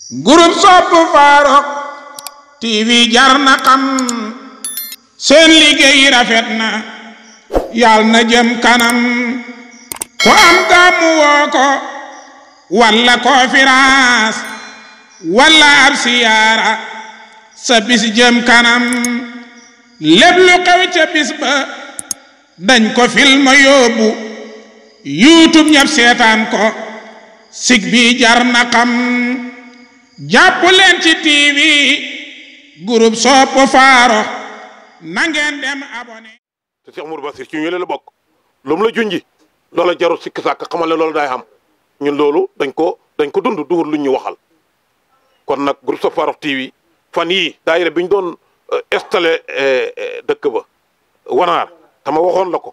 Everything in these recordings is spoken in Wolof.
groupe sopp Farokh TV jar na xam seen liggéey rafet na yàll na jëm kanam ku am gàmmu woo ko walla conférence walla ab siyaara sa bis jëm kanam lépp lu xew ca bis ba dañ ko film yóbbu youtube ñëpp seetaan ko sig bi jar na xam jàpp leen ci tv groupe sopp Farokh na ngeen dem abonné te Cheikh Mourou Bassir ci ñu la bokk lu mu la junji loola jarul sikk sàkk xamal ne loolu daay xam ñun loolu dañ ko dañ ko dund duhur lu ñu waxal kon nag groupe sopp Farokh TV fan yii daayira bi ñu doon installé dëkk ba wanaar tama waxoon la ko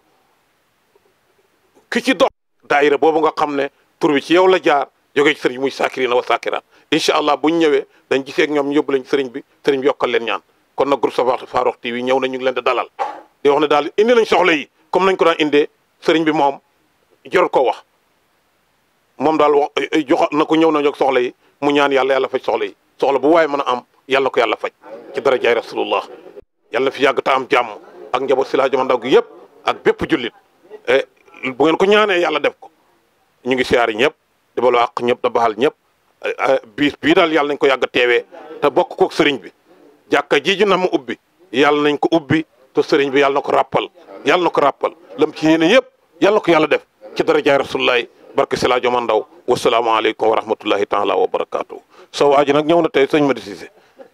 ki ci dox daayira boobu nga xam ne tur bi ci yow la jaar jógee ci sëriñ muy saakirina wa saakiraat incha allah buñ ñëwee dañ gisee ak ñoom ñu yóbbu leen sëriñ bi sëriñ bi yokkal leen ñaan kon nag groupe sopp Farokh TV ñëw na ñu ngi leen di dalal di wax ne daal indi nañ soxla yi comme nañ ko daan indee sëriñ bi moom jarul ko wax moom daal wax jox na ko ñëw na ñog soxla yi mu ñaan yàlla yàlla faj soxla yi soxla bu waaye mën a am yàlla ko yàlla faj ci darajaay rasulullah yàlla fi yàgg ta am jàmm ak njaboot si laa jama ndaw gi yëpp ak bépp jullit bu ngeen ko ñaanee yàlla def ko ñu ngi siyaari ñëpp di balu àq ñëpp da baxal ñëpp biis bii daal yàlla nañ ko yàgg teewee te bokk kook sëriñ bi jàkka jiiju na mu ubbi yàlla nañ ko ubbi te sëriñ bi yàlla na ko rappal yàlla na ko rappal lam ci yéene yëpp yàlla na ko yàlla def ci darajaay rasulullahi barke si laa joma ndaw wasalaamaaleykum wa rahmatullahi taala wa barakaatu soo waa ji nag ñëw na tey sëñ Madi Cissé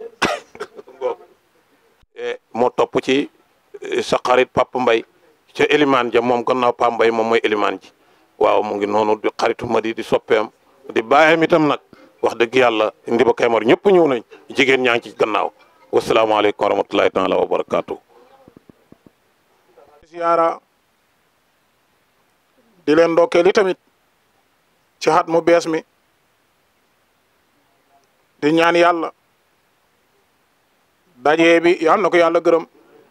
moo topp ci sa xarit Papa Mbay ca Elimaan ja moom gannaaw Papa Mbay moom mooy Elimaan ji waaw mu ngi noonu di xaritu Madi di soppeem di bàyyam itam nag wax dëgg yàlla ndi ba Kaymor ñëpp ñëw nañ jigéen ñaa ngi ci gannaaw wasalaamaaleykum wa rahmatullahi taala wa barakaatu siyaara di leen ndokkeel i tamit ci xat mu bees mi di ñaan yàlla dajee bi yàlla na ko yàlla gërëm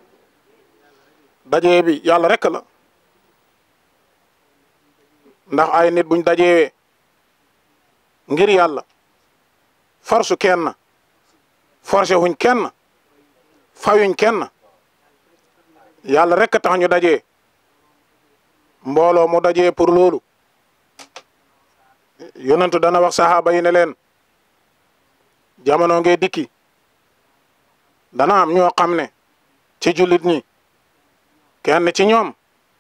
dajee bi yàlla rek la ndax ay nit buñ dajewee ngir yàlla force kenn forcé wuñ kenn fayuñ kenn yàlla rek tax ñu dajee mbooloo mu dajee pour loolu yonentu dana wax saxaaba yi ne leen jamono ngee dikki dana am ñoo xam ne ci jullit ñi kenn ci ñoom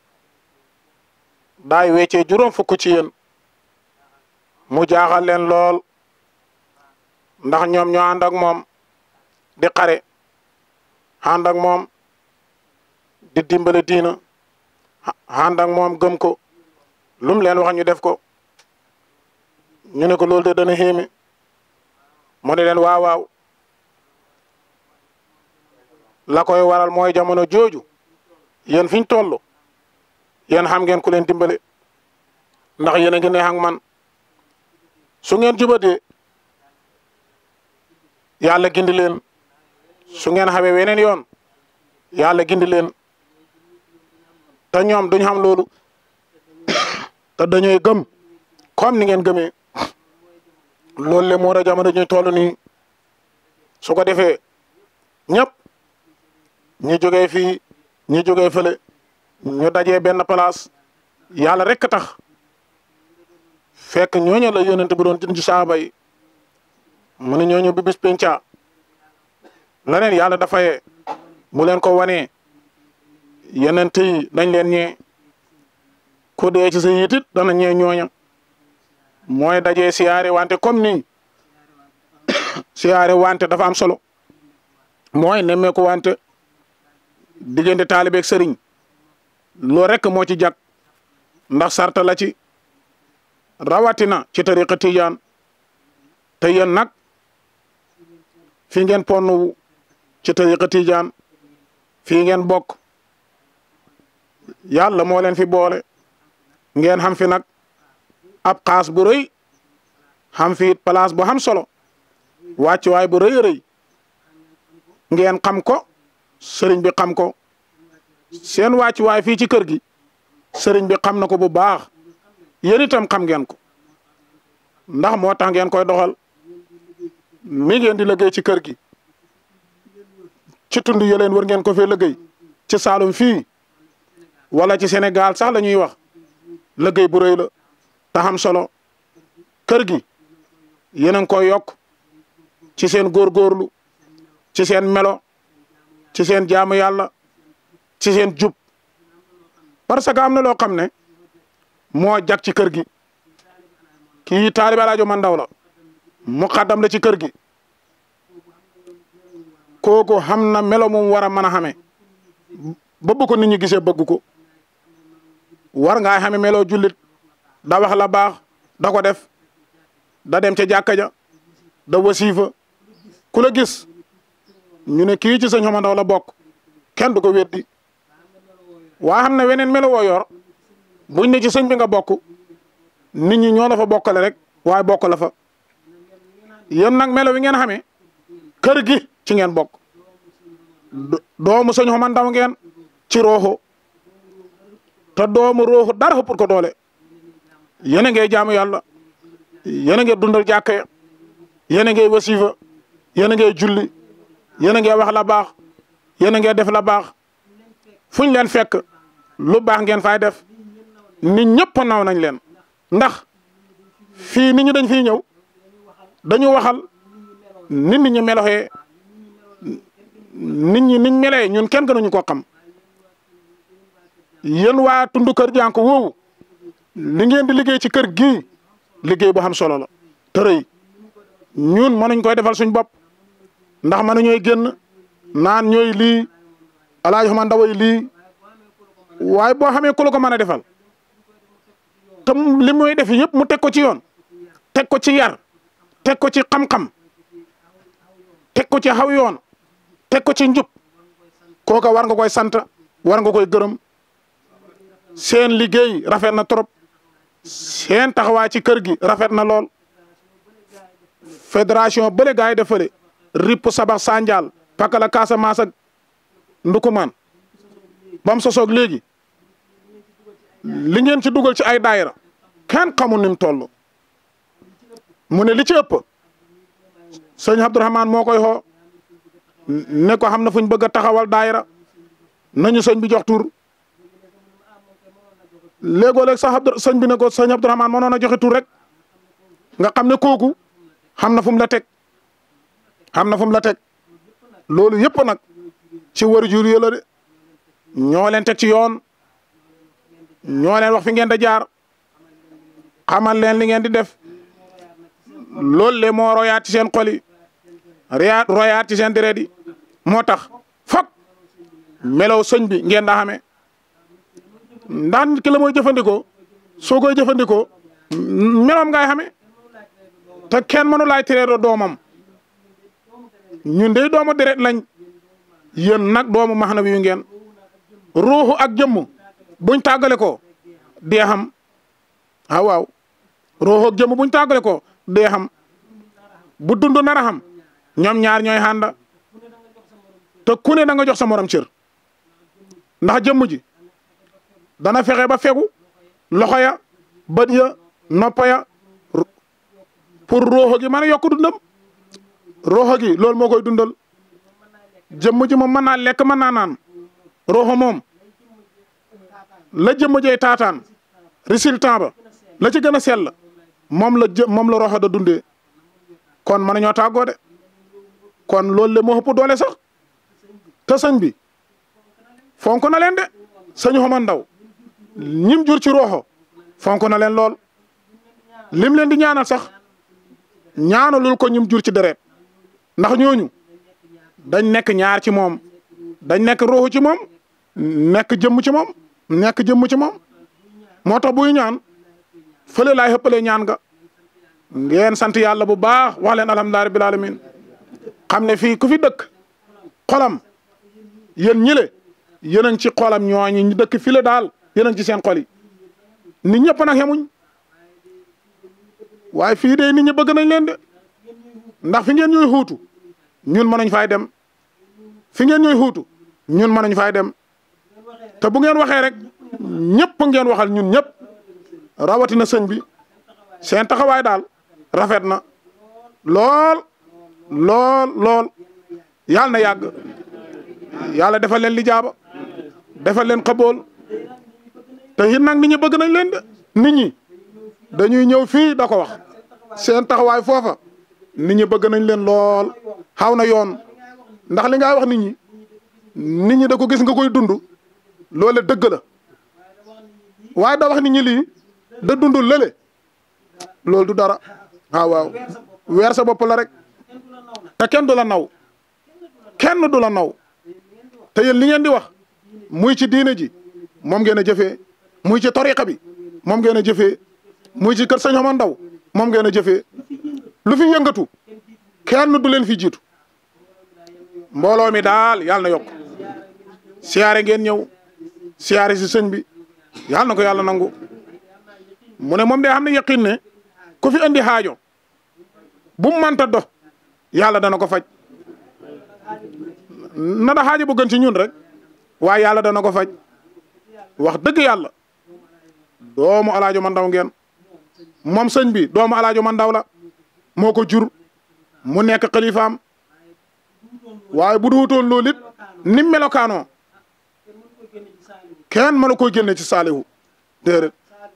daay weccee juróom fukk ci yéen mu jaaxal leen lool ndax ñoom ñoo ànd ak moom di xare ànd ak moom di dimbale diina ànd ak moom gëm ko lum leen wax ñu def ko ñu ne ko loolu de dana xéeme mu ne leen waaw waaw la koy waral mooy jamono jooju yéen fi ñu toll yéen xam ngeen ku leen dimbale ndax yéen a ngi neex ak man su ngeen jubatee yàlla gindi leen su ngeen xamee weneen yoon yàlla gindi leen te ñoom duñ xam loolu te dañuy gëm comme ni ngeen gëmee loolu le moo ra jamono ñuy toll nii su ko defee ñëpp ñi jógee fii ñi jógee fële ñu dajee benn place yàlla rek tax fekk ñooñu la yonent bu doon jën ci saaba yi mu ne ñooñu bi bis penca leneen yàlla dafay mu leen ko wanee yeneen yi dañ leen ñee ku dee ci sa yitit dana ñee ñooña mooy dajee siyaare wante comme nii siyaare wante dafa am solo mooy nemmee ko wante diggante taalibeeg sëriñ loo rek moo ci jag ndax sarta la ci rawatina ci tariqa tijaan te yéen nag fi ngeen ponnu ci tariqa tijaan fii ngeen bokk yàlla moo leen fi boole ngeen xam fi nag ab xaas bu rëy xam fi it place bu xam solo wàccuwaay bu rëy rëy ngeen xam ko sëriñ bi xam ko seen wàccuwaay fii ci kër gi sëriñ bi xam na ko bu baax yéen itam xam ngeen ko ndax moo tax ngeen koy doxal mi ngeen di liggéey ci kër gi ci tund yëleen war ngeen ko fee liggéey ci Saalum fii wala ci Sénégal sax la ñuy wax liggéey bu rëy la te xam solo kër gi yéen a ngi koy yokk ci seen góorgóorlu ci seen melo ci seen jaamu yàlla ci seen jub parce que am na loo xam ne moo jag ci kër gi kii taalibe Alaaji Man Ndaw la muqaddam la ci kër gi kooku xam na melo mu war a mën a xamee ba bu ko nit ñi gisee bëgg ko war ngaa xame melo jullit da wax la baax da ko def da dem ca jàkka ja da wasiifa ku la gis ñu ne kii ci sëñ Xama Ndaw la bokk kenn du ko weddi waa xam ne weneen melo woo yor buñ ne ci sëñ bi nga bokk nit ñi ñoo la fa bokkale rek waaye bokk la fa yéen nag melo wi ngeen xamee kër gi ci ngeen bokk doomu sëñ Xama Ndaw ngeen ci rooxo te doomu rooxo dara xëppul ko doole yéen a ngay jaamu yàlla yéen a ngay dundal jàkka ya yéen a ngay wasifa yéen a ngay julli yéen a ngay wax la baax yéen a ngay def la baax fuñ leen fekk lu baax ngeen fay def nit ñëpp naw nañ leen ndax fii nit ñi dañ fiy ñëw dañu waxal nit nit ñi meloxee nit ñi niñ melee ñun kenn gënuñu ko xam yéen waa tundu kër jànk woowu li ngeen di liggéey ci kër gii liggéey bu xam solo la te rëy ñun mënuñ koy defal suñ bopp ndax mënuñooy génn naan ñooy lii Alaaji Xama Ndaw lii waaye boo xamee ku la ko mën a defal te li muy def yëpp mu teg ko ci yoon teg ko ci yar teg ko ci xam-xam teg ko ci xaw yoon teg ko ci njub kooka war nga koy sant war nga koy gërëm seen liggéey rafet na trop seen taxawaay ci kër gi rafet na lool fédération bële gars yi defale ripp sabax sandial pakala Casamance ak ndukumaan bam sosoog léegi li ngeen ci dugal ci ay daayira kenn xamul ni mu toll mu ne li ci ëpp sëñ Abdourahmane moo koy xoo ne ko xam na fuñ bëgg a taxawal daayira nañu sëñ bi jox tur léegoo léeg sax Abdou sëñ bi ne ko sëñ Abdourahmane mënoon a joxe tur rek nga xam ne kooku xam na fu mu la teg xam na fu mu la teg loolu yëpp nag ci waajur yi la de ñoo leen teg ci yoon ñoo leen wax fi ngeen da jaar xamal leen li ngeen di def loolu le moo royaat ci seen xol yi royaat royaat ci seen deret yi moo tax fop melow sëñ bi ngeen daa xamee ndax nit ki la mooy jëfandikoo soo koy jëfandikoo meloom ngay xamee te kenn mënu laay tiree doomam ñun de doomu deret lañ yéen nag doomu maxna wi ngeen ruuxu ak jëmm buñ tàggale ko dee xam ah waaw ruuxu ak jëmm buñ tàggale ko dee xam bu dund nar a xam ñoom ñaar ñooy xànda te ku ne da nga jox sa morom cër ndax jëmm ji dana fexe ba fegu loxo ya bët ya noppa ya pour ruuxu gi mën a yokk dundam ruuxu gi loolu moo koy dundal jëmm ji moom mën naa lekk mën naa naan ruuxu moom la jëmm jey taataan résultat ba la ci gën a sell moom la jë moom la ruuxu da dundee kon mën nañoo tàggoo de kon loolu le moo ëpp doole sax te sëñ bi fonk na leen de sëñ Xama Ndaw ñim jur ci roxo fonk na leen lool lim leen di ñaanal sax ñaanalul ko ñim jur ci deret ndax ñooñu dañ nekk ñaar ci moom dañ nekk roxo ci moom nekk jëmm ci moom nekk jëmm ci moom moo tax buy ñaan fële laay xëppalee ñaan nga ngeen sant yàlla bu baax wax leen alhamdulilah rabbil alamin xam ne fii ku fi dëkk xolam yéen ñile yéen a ngi ci xolam ñooñu ñu dëkk fii la daal yéen a ngi ci seen xol yi nit ñëpp nag yemuñ waaye fii de nit ñi bëgg nañ leen de ndax fi ngeen ñooy xuutu ñun mënuñ fay dem fi ngeen ñooy xuutu ñun mënuñ fay dem te bu ngeen waxee rek ñëpp ngeen waxal ñun ñëpp rawatina sëñ bi seen taxawaay daal rafet na lool lool lool yàlla na yàgg yàlla defal leen li jaaba defal leen xabool te it nag nit ñi bëgg nañ leen de nit ñi dañuy ñëw fii da ko wax seen taxawaay foofa nit ñi bëgg nañ leen lool xaw na yoon ndax li ngay wax nit ñi nit ñi da ko gis nga koy dund loole dëgg la waaye da wax nit ñi lii da dund lële loolu du dara waaw waaw weer sa bopp la rek te kenn du la naw kenn du la naw te yéen li ngeen di wax muy ci diine ji moom ngeen a jëfee muy ci tariqa bi moom ngeen a jëfee muy ci kër sëñ Xama Ndaw moom ngeen a jëfee lu fi yëngatu kenn du leen fi jiitu mbooloo mi daal yàlla na yokk siyaare ngeen ñëw siyaare si sëñ bi yàlla na ko yàlla nangu mu ne moom de xam ne yaqin ne ku fi indi xaajo bu mu mënta dox yàlla dana ko faj na da xaajo bu gën ci ñun rek waaye yàlla dana ko faj wax dëgg yàlla doomu alaajo man ndaw ngeen moom sëñ bi doomu alaajo man ndaw la moo ko jur mu nekk xalifaam waaye bu duutoon loolu it ni mu melokaanoo kenn mënu koy génne ci saalihu déedéet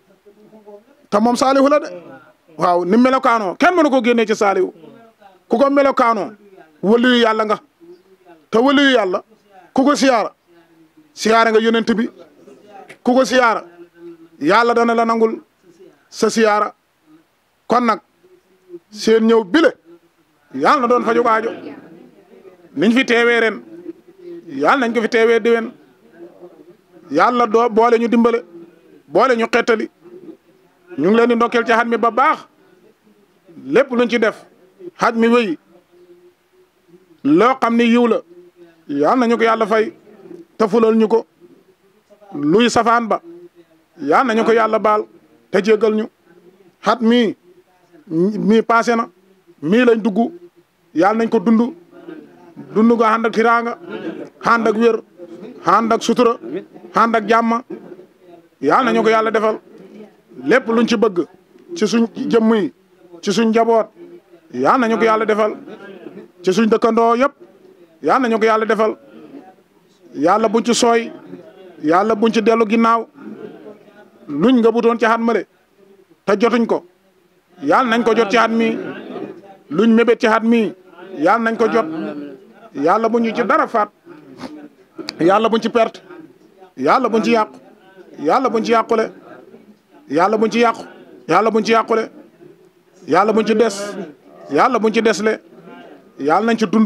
te moom saalihu la de waaw ni mu melokaanoo kenn mënu ko génne ci saalihu ku ko melokaanoo waliyu yàlla nga te waliyu yàlla ku ko siyaara siyaara nga yonent bi ku ko siyaara yàlla dana la nangul sa siyaara kon nag seen ñëw bile yàlla na doon faju aajo niñ fi teewee ren yàlla nañ ko fi teewee déwén yàlla doo boole ñu dimbale boole ñu xettali ñu ngi leen di ndokkeel ci xat mi ba baax lépp luñ ci def xaj mi wéy loo xam ni yiw la yàlla nañu ko yàlla fay te fulal ñu ko luy safaan ba yàlla nañu ko yàlla baal te jéggal ñu xat mii mii passé na mii lañ dugg yàlla nañ ko dund dund nga ànd ak tiraanga ànd ak wér ànd ak sutura ànd ak jàmm yàlla nañu ko yàlla defal lépp luñ ci bëgg ci suñ jëmm yi ci suñ njaboot yàlla nañu ko yàlla defal ci suñ dëkkandoo yëpp yàlla nañu ko yàlla defal yàlla buñ ci sooy yàlla buñ ci dellu ginnaaw luñ nga butoon ci xat male te jotuñ ko yàlla nañ ko jot ci xat mi luñ mébét ci xat mi yàlla nañ ko jot yàlla buñ ñu ci dara faat yàlla buñ ci perte yàlla buñ ci yàqu yàlla buñ ci yàqule yàlla buñ ci yàqu yàlla buñ ci yàqule yàlla buñ ci des yàlla buñ ci desle yàlla nañ ci dund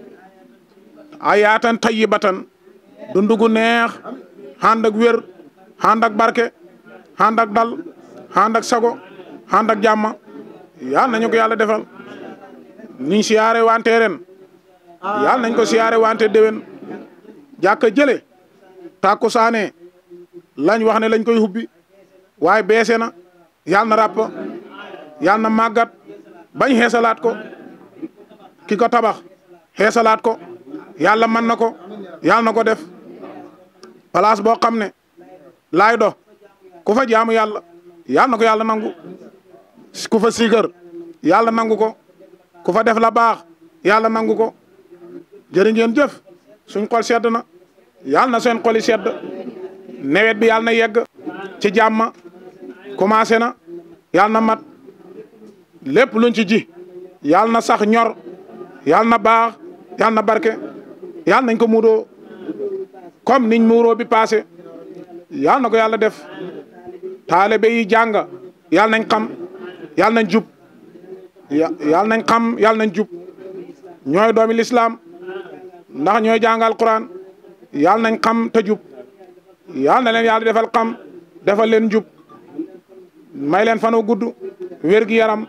ayaatan tayyibatan dund gu neex ànd ak wér ànd ak barke ànd ak dal ànd ak sago ànd ak jàmm yàlla nañu ko yàlla defal niñ siyaare wante ren yàlla nañ ko siyaare wante déwén jàkka jële tàkku saane lañ wax ne lañ koy hubbi waaye beese na yàlla na ràpp yàlla na màggat bañ xeesalaat ko ki ko tabax xeesalaat ko yàlla mën na ko yàlla na ko def place boo xam ne laay do ku fa jaamu yàlla yàlla na ko yàlla nangu ku fa sigar yàlla nangu ko ku fa def la baax yàlla nangu ko jërë ngeen jëf suñ xol sedd na yàlla na seen xoli sedd nawet bi yàlla na yegg ci jàmm commencé na yàlla na mat lépp luñ ci ji yàlla na sax ñor yàlla na baax yàlla na barke yàlla nañ ko muuroo comme niñ muuroo bi passé yàlla na ko yàlla def taalibe yi jàng yàlla nañ xam yàlla nañ jub yàlla nañ xam yàlla nañ jub ñooy doomi lislaam ndax ñooy jàngal Quran yàlla nañ xam te jub yàlla na leen yàlla defal xam defal leen jub may leen fanu gudd wér gi yaram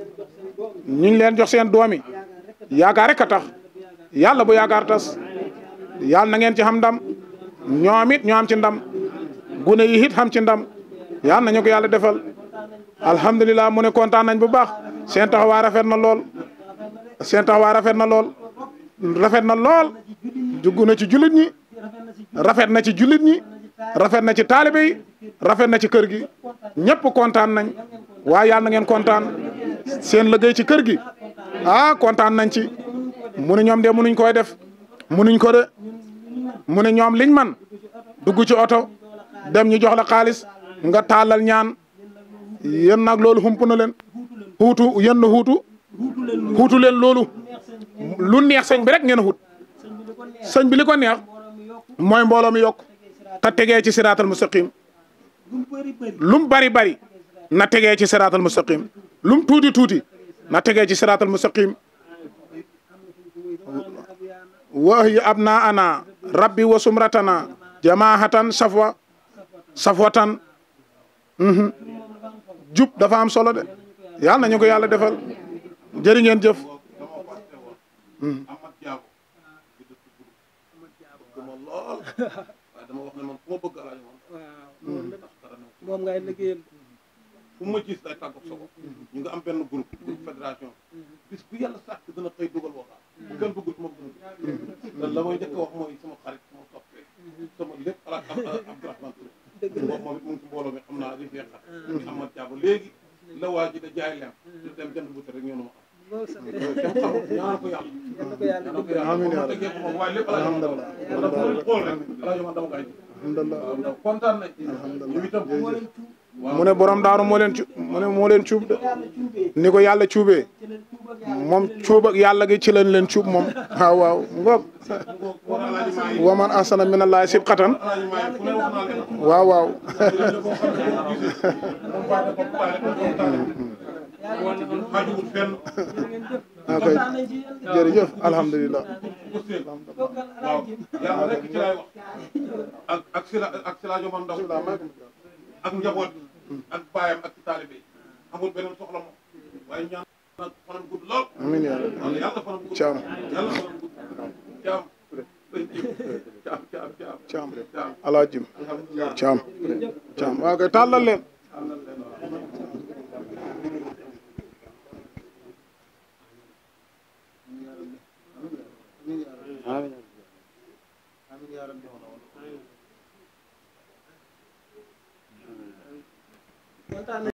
ñu ngi leen jox seen doomi yaakaar rek a tax yàlla bu yaakaar tas yàlla na ngeen ci xam ndam ñoom it ñoo am ci ndam gune yi it xam ci ndam yàlla nañu ko yàlla defal alhamdulilah mu ne kontaan nañ bu baax seen taxawaay rafet na lool seen taxawaay rafet na lool rafet na lool dugg na ci jullit ñi rafet na ci jullit ñi rafet na ci taalibe yi rafet na ci kër gi ñëpp kontaan nañ waaye yàlla na ngeen kontaan seen liggéey ci kër gi ah kontaan nañ ci mu ne ñoom de munuñ koy def munuñ ko de mu ne ñoom liñ man dugg ci oto dem ñu jox la xaalis nga taalal ñaan yéen nag loolu hump na leen xuutu yéen na xuutu xuutu leen loolu lu neex sëñ bi rek ngeen xut sëñ bi li ko neex mooy mbooloo mi yokk te tegee ci siraatal mustaqim lum bari bari na tegee ci siraatal mustaqim lum tuuti tuuti na tegee ci siraatal mustaqim wa hiya abnaana rabbi wa sumratana jamaahatan safwa safwatan jub dafa am solo de yàlla nañu ko yàlla defal jërë ngeen jëf Amat Diabo bi dëkk Groupe bëgg ma lool waaye dama wax ne man fu ma bëgg alaaji moom waaw ndax dara ne moom ngay liggéeyal fu ma gis day tàggoog sa bopp ñu nga am benn groupe groupe fédération bis bu yàlla sàkk dana xëy dugal waxtaan bu kenn bëggul moom dana te la may njëkk a wax mooy sama xarit sama soppee sama lépp alaaj Abdourahmane Touré moom moom it mu ngi ci mbooloo mi xam naa li fee xat mi Amat Diabo léegi la waa ji da jaay lem di dem jënd bu rek ñoo ma xam loolu sax kenn xamul ñaanal ko yàlla yal na ko yàlla ñaanal ko yàlla Amiin yaa moom tegee ko moom waaye lépp alaaji moom dama fu ma xool rek alaaji moom dama koy ji alhamdulillah waaw ndax kontaan nañ ñu itam mu ne borom daaru moo leen cu mu ne moo leen cuub de ni ko yàlla cuubee moom cuub ak yàlla gi ci lañ leen cuub moom waaw waaw ngoog war alaaji maa yi waman asana min allahi sibqatan alaaji maa yi fu ne wax naa leen waaw waaw xajuwul fenn ok jërëjëf alhamdulilah waaw yàlla rek ci laay wax ak ak sila ak silaajo man ndaw ak njaboot ak baayam ak ci taalibe yi amul beneen soxla moom waaye ñaan nag fanam gudd lool amiin yaa rabbi wala yàlla fanam gudd Caam. yàlla fanam gudd caam caam caam caam caam caam alaajim caam caam waaw kay tàllal leen kontaan